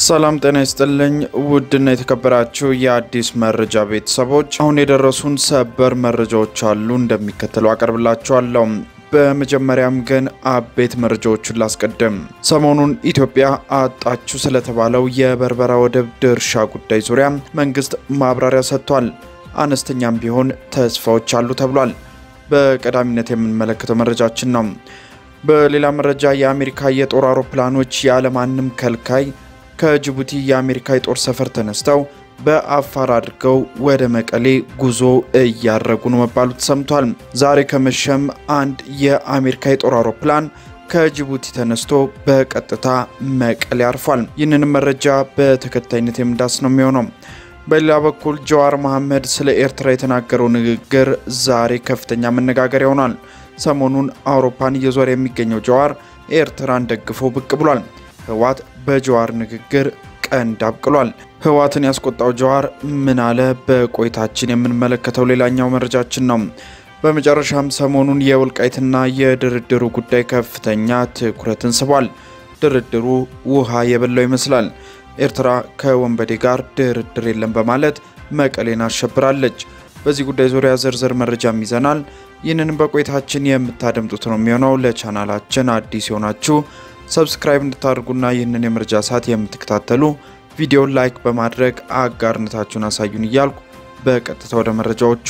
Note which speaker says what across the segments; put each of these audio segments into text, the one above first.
Speaker 1: ሰላም ጤና ይስጥልኝ። ውድና የተከበራችሁ የአዲስ መረጃ ቤተሰቦች አሁን የደረሱን ሰበር መረጃዎች አሉ፣ እንደሚከተለው አቀርብላችኋለሁ። በመጀመሪያም ግን አቤት መረጃዎቹን ላስቀድም። ሰሞኑን ኢትዮጵያ አጣችሁ ስለተባለው የበርበራ ወደብ ድርሻ ጉዳይ ዙሪያ መንግስት ማብራሪያ ሰጥቷል። አነስተኛም ቢሆን ተስፋዎች አሉ ተብሏል። በቀዳሚነት የምንመለከተው መረጃችን ነው። በሌላ መረጃ የአሜሪካ የጦር አውሮፕላኖች ያለማንም ከልካይ ከጅቡቲ የአሜሪካ የጦር ሰፈር ተነስተው በአፋር አድርገው ወደ መቀሌ ጉዞ እያደረጉ ነው መባሉ ተሰምቷል። ዛሬ ከመሸም አንድ የአሜሪካ የጦር አውሮፕላን ከጅቡቲ ተነስቶ በቀጥታ መቀሌ አርፏል። ይህንንም መረጃ በተከታይነት የምንዳስ ነው የሚሆነው። በሌላ በኩል ጀዋር መሐመድ ስለ ኤርትራ የተናገረው ንግግር ዛሬ ከፍተኛ መነጋገሪያ ሆኗል። ሰሞኑን አውሮፓን እየዞረ የሚገኘው ጀዋር ኤርትራን ደግፎ ብቅ ብሏል። ህወሓት በጀዋር ንግግር ቀንድ አብቅሏል። ህወሓትን ያስቆጣው ጀዋር ምን አለ? በቆይታችን የምንመለከተው ሌላኛው መረጃችን ነው። በመጨረሻም ሰሞኑን የወልቃይትና የድርድሩ ጉዳይ ከፍተኛ ትኩረትን ስቧል። ድርድሩ ውሃ የበላው ይመስላል። ኤርትራ ከወንበዴ ጋር ድርድር የለም በማለት መቀሌን አሸብራለች። በዚህ ጉዳይ ዙሪያ ዝርዝር መረጃም ይዘናል። ይህንንም በቆይታችን የምታደምጡት ነው የሚሆነው። ለቻናላችን አዲስ የሆናችሁ ሰብስክራይብ እንድታደርጉና ይህንን የመረጃ ሰዓት የምትከታተሉ ቪዲዮን ላይክ በማድረግ አጋርነታችሁን አሳዩን እያልኩ በቀጥታ ወደ መረጃዎቹ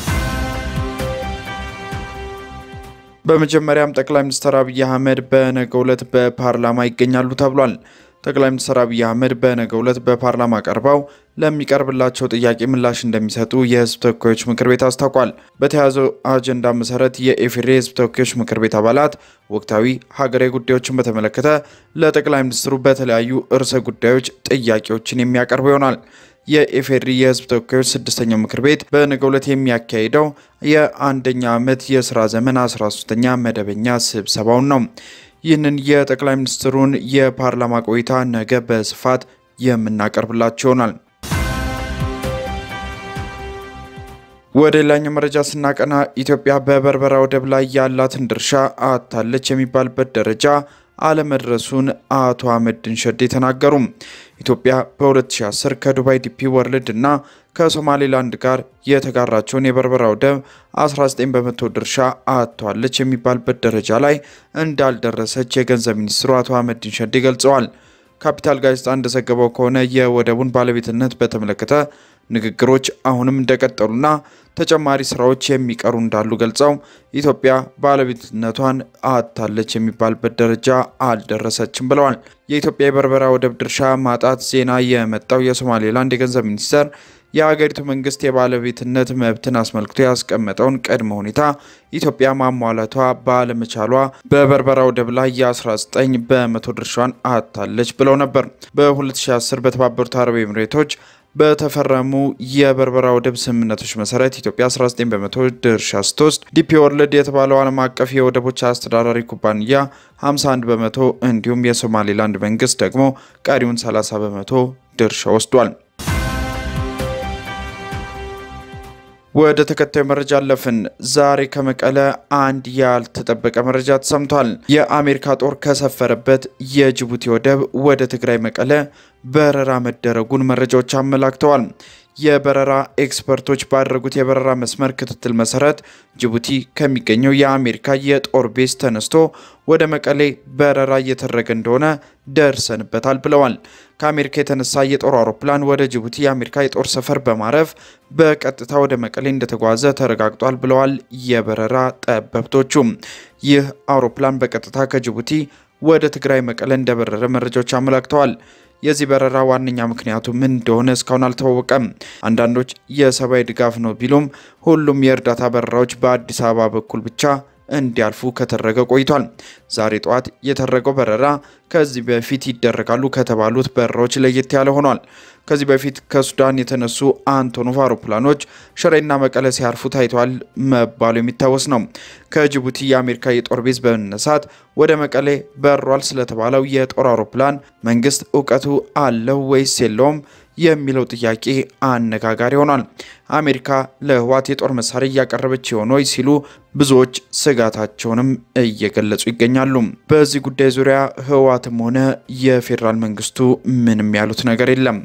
Speaker 1: በመጀመሪያም ጠቅላይ ሚኒስትር አብይ አህመድ በነገው ዕለት በፓርላማ ይገኛሉ ተብሏል። ጠቅላይ ሚኒስትር አብይ አህመድ በነገው ዕለት በፓርላማ ቀርበው ለሚቀርብላቸው ጥያቄ ምላሽ እንደሚሰጡ የሕዝብ ተወካዮች ምክር ቤት አስታውቋል። በተያዘው አጀንዳ መሰረት የኢፌዴሪ የሕዝብ ተወካዮች ምክር ቤት አባላት ወቅታዊ ሀገራዊ ጉዳዮችን በተመለከተ ለጠቅላይ ሚኒስትሩ በተለያዩ ርዕሰ ጉዳዮች ጥያቄዎችን የሚያቀርቡ ይሆናል። የኢፌዴሪ የሕዝብ ተወካዮች ስድስተኛው ምክር ቤት በነገው ዕለት የሚያካሂደው የአንደኛ ዓመት የስራ ዘመን 13ኛ መደበኛ ስብሰባውን ነው። ይህንን የጠቅላይ ሚኒስትሩን የፓርላማ ቆይታ ነገ በስፋት የምናቀርብላችሁ ይሆናል። ወደ ሌላኛው መረጃ ስናቀና ኢትዮጵያ በበርበራ ወደብ ላይ ያላትን ድርሻ አታለች የሚባልበት ደረጃ አለመድረሱን አቶ አህመዲን ሸዴ ተናገሩ። ኢትዮጵያ በ2010 ከዱባይ ዲፒ ወርልድ እና ከሶማሌላንድ ጋር የተጋራቸውን የበርበራ ወደብ 19 በመቶ ድርሻ አጥቷለች የሚባልበት ደረጃ ላይ እንዳልደረሰች የገንዘብ ሚኒስትሩ አቶ አህመዲን ሸዴ ገልጸዋል። ካፒታል ጋዜጣ እንደዘገበው ከሆነ የወደቡን ባለቤትነት በተመለከተ ንግግሮች አሁንም እንደቀጠሉና ተጨማሪ ስራዎች የሚቀሩ እንዳሉ ገልጸው ኢትዮጵያ ባለቤትነቷን አጥታለች የሚባልበት ደረጃ አልደረሰችም ብለዋል። የኢትዮጵያ የበርበራ ወደብ ድርሻ ማጣት ዜና የመጣው የሶማሌላንድ የገንዘብ ሚኒስቴር የሀገሪቱ መንግስት የባለቤትነት መብትን አስመልክቶ ያስቀመጠውን ቅድመ ሁኔታ ኢትዮጵያ ማሟላቷ ባለመቻሏ በበርበራ ወደብ ላይ የ19 በመቶ ድርሻን አጥታለች ብለው ነበር። በ2010 በተባበሩት አረብ ኤምሬቶች በተፈረሙ የበርበራ ወደብ ስምምነቶች መሰረት ኢትዮጵያ 19 በመቶ ድርሻ ስትወስድ ዲፒ ወርልድ የተባለው ዓለም አቀፍ የወደቦች አስተዳዳሪ ኩባንያ 51 በመቶ እንዲሁም የሶማሌላንድ መንግስት ደግሞ ቀሪውን 30 በመቶ ድርሻ ወስዷል። ወደ ተከታዩ መረጃ አለፍን። ዛሬ ከመቀለ አንድ ያልተጠበቀ መረጃ ተሰምቷል። የአሜሪካ ጦር ከሰፈረበት የጅቡቲ ወደብ ወደ ትግራይ መቀለ በረራ መደረጉን መረጃዎች አመላክተዋል። የበረራ ኤክስፐርቶች ባደረጉት የበረራ መስመር ክትትል መሰረት ጅቡቲ ከሚገኘው የአሜሪካ የጦር ቤዝ ተነስቶ ወደ መቀሌ በረራ እየተደረገ እንደሆነ ደርሰንበታል ብለዋል። ከአሜሪካ የተነሳ የጦር አውሮፕላን ወደ ጅቡቲ የአሜሪካ የጦር ሰፈር በማረፍ በቀጥታ ወደ መቀሌ እንደተጓዘ ተረጋግጧል ብለዋል የበረራ ጠበብቶቹ። ይህ አውሮፕላን በቀጥታ ከጅቡቲ ወደ ትግራይ መቀለ እንደበረረ መረጃዎች አመላክተዋል። የዚህ በረራ ዋነኛ ምክንያቱ ምን እንደሆነ እስካሁን አልታወቀም። አንዳንዶች የሰብአዊ ድጋፍ ነው ቢሉም ሁሉም የእርዳታ በረራዎች በአዲስ አበባ በኩል ብቻ እንዲያልፉ ከተደረገ ቆይቷል። ዛሬ ጠዋት የተደረገው በረራ ከዚህ በፊት ይደረጋሉ ከተባሉት በረራዎች ለየት ያለ ሆኗል። ከዚህ በፊት ከሱዳን የተነሱ አንቶኖቭ አውሮፕላኖች ሽሬና መቀለ ሲያርፉ ታይተዋል መባሉ የሚታወስ ነው። ከጅቡቲ የአሜሪካ የጦር ቤዝ በመነሳት ወደ መቀሌ በሯል ስለተባለው የጦር አውሮፕላን መንግስት እውቀቱ አለው ወይስ የለውም የሚለው ጥያቄ አነጋጋሪ ሆኗል። አሜሪካ ለህወሓት የጦር መሳሪያ እያቀረበች የሆነ ወይ ሲሉ ብዙዎች ስጋታቸውንም እየገለጹ ይገኛሉ። በዚህ ጉዳይ ዙሪያ ህወሓትም ሆነ የፌዴራል መንግስቱ ምንም ያሉት ነገር የለም።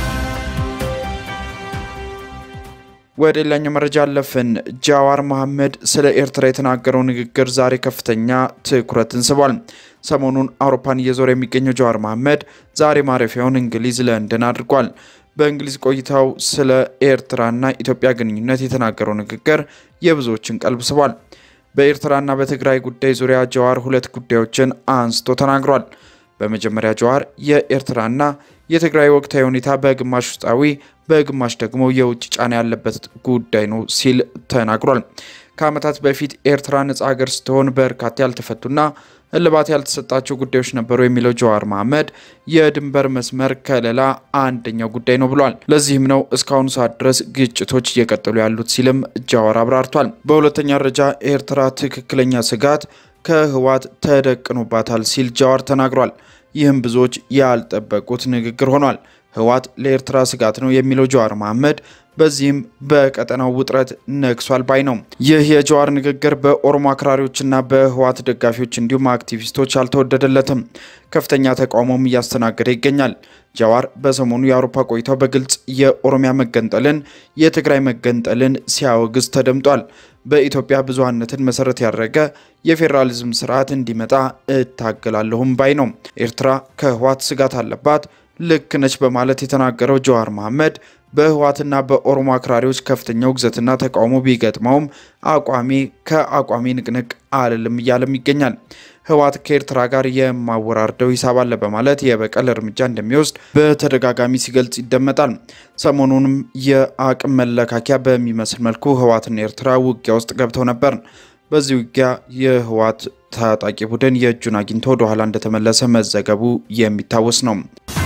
Speaker 1: ወደ ሌላኛው መረጃ አለፍን። ጃዋር መሐመድ ስለ ኤርትራ የተናገረው ንግግር ዛሬ ከፍተኛ ትኩረትን ስቧል። ሰሞኑን አውሮፓን እየዞረ የሚገኘው ጃዋር መሐመድ ዛሬ ማረፊያውን እንግሊዝ ለንደን አድርጓል። በእንግሊዝ ቆይታው ስለ ኤርትራና ኢትዮጵያ ግንኙነት የተናገረው ንግግር የብዙዎችን ቀልብ ስቧል። በኤርትራና በትግራይ ጉዳይ ዙሪያ ጃዋር ሁለት ጉዳዮችን አንስቶ ተናግሯል። በመጀመሪያ ጃዋር የኤርትራና የትግራይ ወቅታዊ ሁኔታ በግማሽ ውስጣዊ በግማሽ ደግሞ የውጭ ጫና ያለበት ጉዳይ ነው ሲል ተናግሯል። ከዓመታት በፊት ኤርትራ ነጻ ሀገር ስትሆን በርካታ ያልተፈቱና እልባት ያልተሰጣቸው ጉዳዮች ነበሩ የሚለው ጀዋር መሐመድ የድንበር መስመር ከለላ አንደኛው ጉዳይ ነው ብሏል። ለዚህም ነው እስካሁኑ ሰዓት ድረስ ግጭቶች እየቀጠሉ ያሉት ሲልም ጃዋር አብራርቷል። በሁለተኛ ደረጃ ኤርትራ ትክክለኛ ስጋት ከህወሓት ተደቅኖባታል ሲል ጃዋር ተናግሯል። ይህም ብዙዎች ያልጠበቁት ንግግር ሆኗል። ህወሓት ለኤርትራ ስጋት ነው የሚለው ጀዋር መሐመድ በዚህም በቀጠናው ውጥረት ነግሷል ባይ ነው። ይህ የጀዋር ንግግር በኦሮሞ አክራሪዎችና በህወሓት ደጋፊዎች እንዲሁም አክቲቪስቶች አልተወደደለትም። ከፍተኛ ተቃውሞም እያስተናገደ ይገኛል። ጃዋር በሰሞኑ የአውሮፓ ቆይታው በግልጽ የኦሮሚያ መገንጠልን፣ የትግራይ መገንጠልን ሲያወግዝ ተደምጧል። በኢትዮጵያ ብዙሃነትን መሰረት ያደረገ የፌዴራሊዝም ስርዓት እንዲመጣ እታገላለሁም ባይ ነው። ኤርትራ ከህወሓት ስጋት አለባት ልክ ነች በማለት የተናገረው ጀዋር መሐመድ በህወሓትና በኦሮሞ አክራሪዎች ከፍተኛ ውግዘትና ተቃውሞ ቢገጥመውም አቋሚ ከአቋሚ ንቅንቅ አልልም እያለም ይገኛል። ህወሓት ከኤርትራ ጋር የማወራርደው ሂሳብ አለ በማለት የበቀል እርምጃ እንደሚወስድ በተደጋጋሚ ሲገልጽ ይደመጣል። ሰሞኑንም የአቅም መለካኪያ በሚመስል መልኩ ህወሓትና ኤርትራ ውጊያ ውስጥ ገብተው ነበር። በዚህ ውጊያ የህወሓት ታጣቂ ቡድን የእጁን አግኝቶ ወደኋላ እንደተመለሰ መዘገቡ የሚታወስ ነው።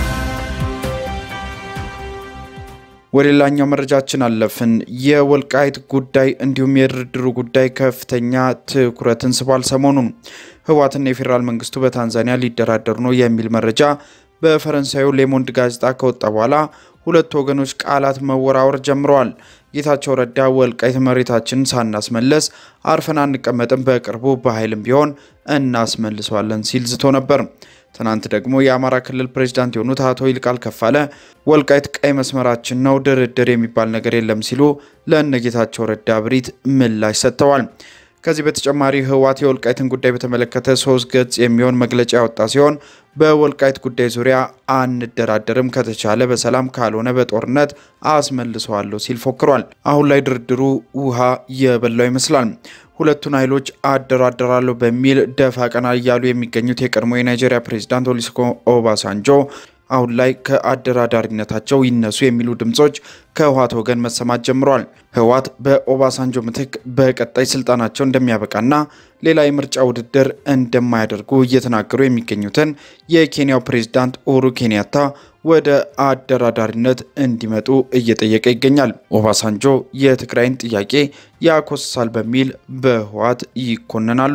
Speaker 1: ወደ ሌላኛው መረጃችን አለፍን። የወልቃይት ጉዳይ እንዲሁም የድርድሩ ጉዳይ ከፍተኛ ትኩረትን ስቧል። ሰሞኑን ህወሓትና የፌዴራል መንግስቱ በታንዛኒያ ሊደራደሩ ነው የሚል መረጃ በፈረንሳዩ ሌሞንድ ጋዜጣ ከወጣ በኋላ ሁለቱ ወገኖች ቃላት መወራወር ጀምረዋል። ጌታቸው ረዳ ወልቃይት መሬታችንን ሳናስመለስ አርፈን አንቀመጥም፣ በቅርቡ በኃይልም ቢሆን እናስመልሰዋለን ሲል ዝቶ ነበር። ትናንት ደግሞ የአማራ ክልል ፕሬዚዳንት የሆኑት አቶ ይልቃል ከፋለ ወልቃይት ቀይ መስመራችን ነው፣ ድርድር የሚባል ነገር የለም ሲሉ ለእነጌታቸው ረዳ ብሪት ምላሽ ሰጥተዋል። ከዚህ በተጨማሪ ህወሓት የወልቃይትን ጉዳይ በተመለከተ ሶስት ገጽ የሚሆን መግለጫ ያወጣ ሲሆን በወልቃይት ጉዳይ ዙሪያ አንደራደርም፣ ከተቻለ በሰላም ካልሆነ በጦርነት አስመልሰዋለሁ ሲል ፎክሯል። አሁን ላይ ድርድሩ ውሃ የበላው ይመስላል። ሁለቱን ኃይሎች አደራደራለሁ በሚል ደፋ ቀና እያሉ የሚገኙት የቀድሞ የናይጄሪያ ፕሬዚዳንት ኦሉሴጉን ኦባሳንጆ አሁን ላይ ከአደራዳሪነታቸው ይነሱ የሚሉ ድምጾች ከህወሓት ወገን መሰማት ጀምረዋል። ህወሓት በኦባሳንጆ ምትክ በቀጣይ ስልጣናቸው እንደሚያበቃና ሌላ የምርጫ ውድድር እንደማያደርጉ እየተናገሩ የሚገኙትን የኬንያው ፕሬዝዳንት ኡሁሩ ኬንያታ ወደ አደራዳሪነት እንዲመጡ እየጠየቀ ይገኛል። ኦባሳንጆ የትግራይን ጥያቄ ያኮስሳል በሚል በህወሓት ይኮነናሉ።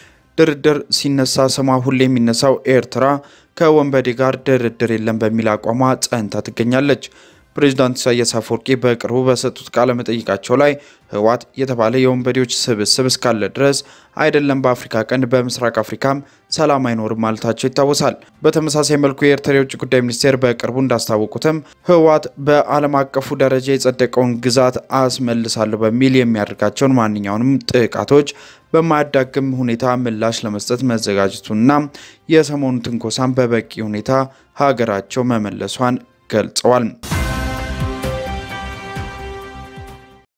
Speaker 1: ድርድር ሲነሳ ስሟ ሁሌ የሚነሳው ኤርትራ ከወንበዴ ጋር ድርድር የለም በሚል አቋሟ ጸንታ ትገኛለች። ፕሬዚዳንት ኢሳያስ አፈወርቂ በቅርቡ በሰጡት ቃለ መጠይቃቸው ላይ ህወሓት የተባለ የወንበዴዎች ስብስብ እስካለ ድረስ አይደለም በአፍሪካ ቀንድ በምስራቅ አፍሪካም ሰላም አይኖርም ማለታቸው ይታወሳል። በተመሳሳይ መልኩ የኤርትራ የውጭ ጉዳይ ሚኒስቴር በቅርቡ እንዳስታወቁትም ህወሓት በዓለም አቀፉ ደረጃ የጸደቀውን ግዛት አስመልሳለሁ በሚል የሚያደርጋቸውን ማንኛውንም ጥቃቶች በማያዳግም ሁኔታ ምላሽ ለመስጠት መዘጋጀቱንና የሰሞኑ ትንኮሳን በበቂ ሁኔታ ሀገራቸው መመለሷን ገልጸዋል።